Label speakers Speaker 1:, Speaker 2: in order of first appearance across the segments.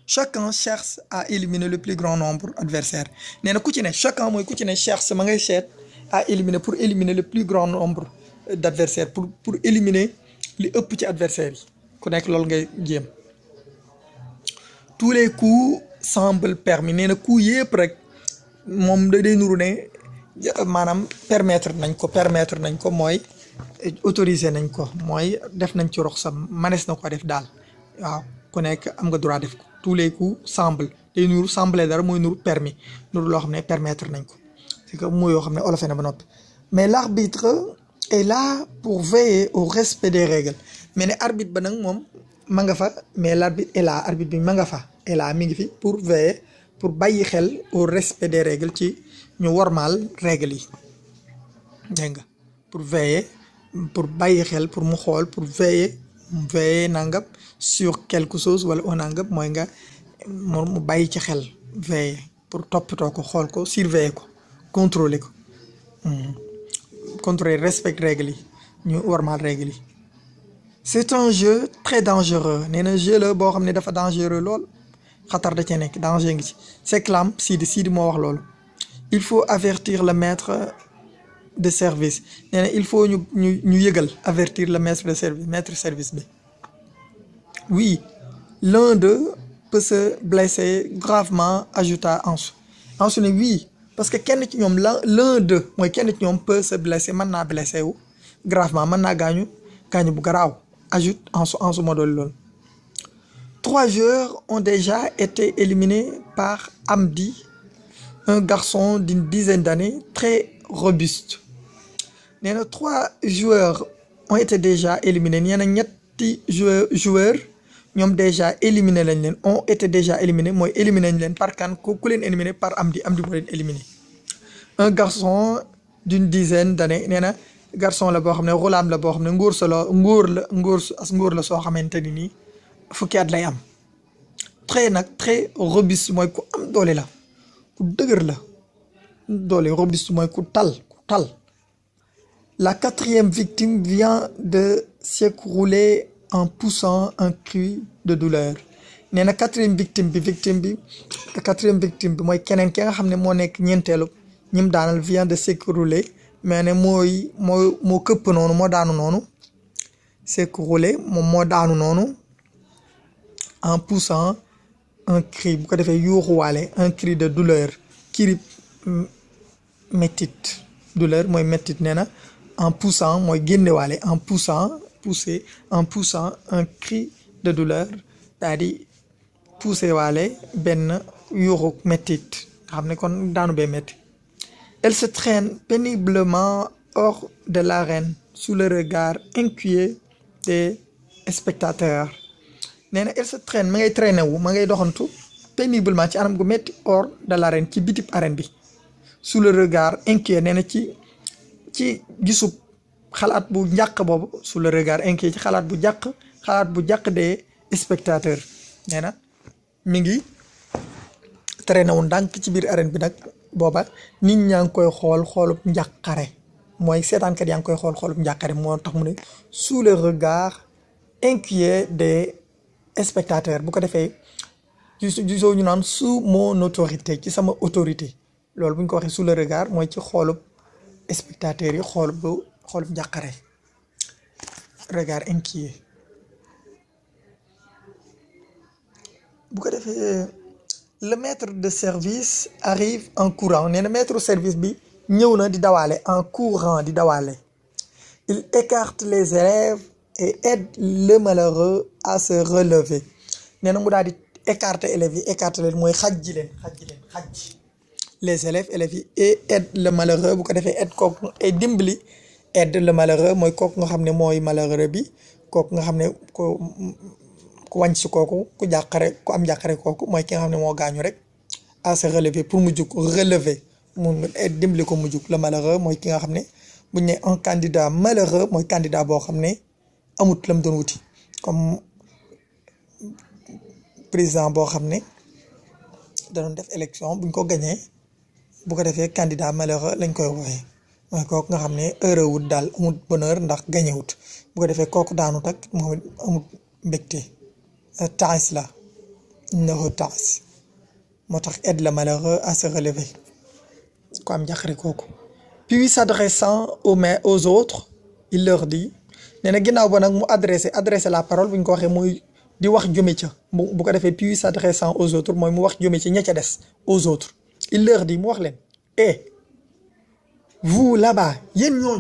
Speaker 1: chacun cherche à éliminer le plus grand nombre adversaire nee na ku ci ne chacun mooy ku ci ne cherche ma ngay seet à éliminer pour éliminer le plus grand nombre d'adversaires pour pour éliminer li ëpp ci adversaires yi ku nekk loolu ngay jéem tous les coups semblent permis nee na coups yëpp rek moom da day nuru ne maanaam permettre nañ ko permettre nañ ko mooy autoriser nañ ko mooy def nañ ci rox sa manees na ko def daal waaw ku nekk am nga droit def ko tous les coups semble day nuru semble dara mooy nuru permis nuru loo xam ne permettre nañ ko c'est que mooy yoo xam ne olofe na ba noppi mais l'arbitre est là pour veiller au respect des règles mais ne arbitre ba nag moom ma nga fa mais l'arbitre est là arbitre bi ma nga fa est là mi ngi fi pour veiller pour bàyyi xel au respect des règles ci ñu wormaal règles yi dégg nga pour veiller pour bàyyi xel pour mu xool pour veiller veiller nangam sur quelque chose wala au nangam mooy nga mu bàyyi ci xel veiller pour toppatoo ko xool ko surveiller ko contrôler ko contrôler respect règles yi ñu wormaal règles yi c'est un jeu très dangereux nee na jeu la boo xam ne dafa dangereux lool xatar da cee nekk danger ngi ci s'exclame Sidi Sidi moo wax loolu il faut avertir le maître de service nee na il faut ñu ñu ñu yëgal avertir le maître de service maître service bi oui l'un d'eux peut se blesser gravement ajouta Ansu Ansu ne oui parce que kenn ci ñoom la l'un d'eux mooy kenn ci ñoom peut se blesser mën naa blessé wu gravement mën naa gaañu gaañu bu garaaw ajoute Ansu Ansu moo doon loolu trois joueurs ont déjà été éliminés par Amdi un garçon d'une dizaine d'années très robuste nee na trois joueurs ont été déjà éliminés nee na ñetti joueur joueurs ñoom déjà éliminé lañ leen ont été déjà éliminés mooy éliminé nañ leen par kan ku ku leen éliminé par Amdi Amdi moo leen éliminé un garçon d'une dizaine d'années nee na garçon la boo xam ne xulaam la boo xam ne nguur sa la nguur la nguur as nguur la soo xamante ni nii fukki at lay am très nag très robuste mooy ku am doole la ku dëgër la doole robuste mooy ku tal ku tal la quatrième victime vient de s'écrouler en poussant un cri de douleur nee na quatrième victime bi victime bi quatrième victime bi mooy keneen ki nga xam ne moo nekk ñeenteelu ñim daanal vient de s'écrouler mais ne mooy moo moo këpp noonu moo daanu noonu s'écrouler moom moo daanu noonu en poussant un cri bu ko defee yuuxuwaale un cri de douleur cri métit douleur mooy métit nee na en poussant mooy génnewaale en poussant pousser en poussant un cri de douleur daa di pousser waale benn yuuxu métit nga xam ne kon daanu bee métti elle se traîne péniblement hors de l'arène sous le regard inquiet des spectateurs nee na elle se traîne ma ngay traîner wu ma ngay doxantu péniblement ci anam gu métti hors de l'arène ci bitib arène bi sous le regard inquiet nee na ci ci gisub xalaat bu njàq boobu sous le regard inquiet ci xalaat bu jàq xalaat bu jàq des spectateurs nee na mi ngi traîner wu ndànk ci biir arène bi nag booba nit ñaa ngi koy xool xoolub njàqare mooy seetaankat yaa ngi koy xool xoolub njàqare moo tax mu ne sous le regard inquiet des spectateurs bu ko defee gisoo ñu naan sous mon autorité ci sama autorité loolu bu ñu ko waxee sous le regard mooy ci xoolub spectateurs yi xoolub xoolub njàqare regard inquiet bu ko defee le maître de service arrive en courant nee na maître service bi ñëw na di dawaale en courant di dawaale il écarte les élèves et aide le malheureux à se relever nee na mu daal di écarter élèves yi écarter leen mooy xaj ji leen xaj ji leen xaj les élèves élèves yi et aide le malheureux bu ko defee aide kooku et dimbali aide le malheureux mooy kooku nga xam ne mooy malheureux bi kooku nga xam ne ko ku wàññ si kooku ku jàqare ku am jàqare kooku mooy ki nga xam ne moo gaañu rek à se relever pour mu jug relever mu dimbali ko mu jug le malheureux mooy ki nga xam ne buñ ne un candidat malheureux mooy candidat boo xam ne amut lam doon wuti comme président boo xam ne da doon def élection buñ ko gañee bu ko defee candidat malheureux lañ koy wooyee mooy kooku nga xam ne heureux wut daal amut bonheur ndax gañewut bu ko defee kooku daanu tak moom amut mbégte taais la innahu taas moo tax aide le malheureux à se relever ko am njaqare kooku puis s'adressant aux mains aux autres il leur dit nee na ginnaaw ba nag mu adressé adressé la parole bu ñu ko waxee muy di wax jëme ca bu bu ko defee puis s'adressant aux autres mooy mu wax jëme ca ña ca des aux autres il leur dit mu wax leen eh vous là-bas yéen ñooñu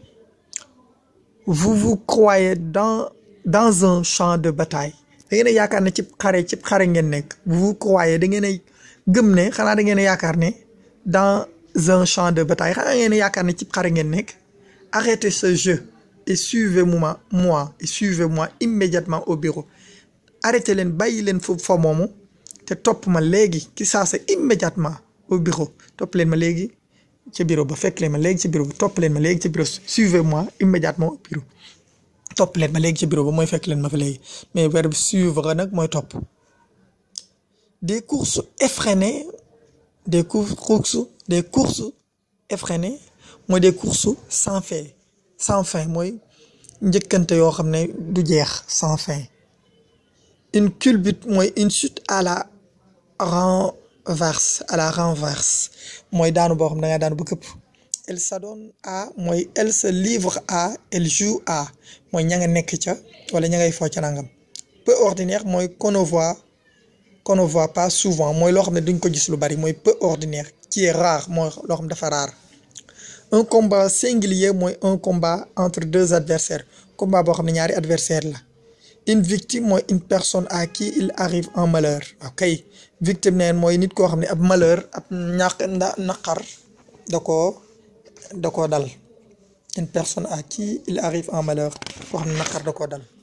Speaker 1: vous vous croyez dans dans un champ de bataille da ngeen a yaakaar ne cib xare cib xare ngeen nekk vous vous croyez da ngeen a gëm ne xanaa da ngeen a yaakaar ne dans un champ de bataille xanaa ngeen a yaakaar ne cib xare ngeen nekk arrêtez ce jeu et suivez-moi moi et suivez-moi immédiatement au bureau arrêtez leen bàyyi leen foofu fa moomu te topp ma léegi ci saa sa immédiatement au bureau topp leen ma léegi ci bureau ba fekk leen ma léegi ci bureau ba topp leen ma léegi ci bureau suivez-moi immédiatement au bureau topp leen ma léegi ci bureau ba mooy fekk leen ma fa léegi mais verbe suivre nag mooy topp des courses effrénées des courses des courses effrénées mooy des courses sans fin sans fin mooy njëkkante yoo xam ne du jeex sans fin une culbute mooy une chute à la renverse à la renverse mooy daanu boo xam ne da nga daanu ba këpp elle s'adonne à mooy elle se livre à elle joue à mooy ña nga nekk ca wala ña ngay foo ca nangam peu ordinaire mooy qu'on ne voit qu'on ne voit pas souvent mooy loo xam ne duñ ko gis lu bari mooy peu ordinaire qui est rare mooy loo xam dafa rare un combat singulier mooy un combat entre deux adversaires combat boo xam ne ñaari adversaire la une victime mooy une personne à qui il arrive un malheur ok victime neen mooy nit koo xam ne ab malheur ab ñàkk nda naqar da koo da koo dal une personne à qui il arrive un malheur koo xam ne naqar da koo dal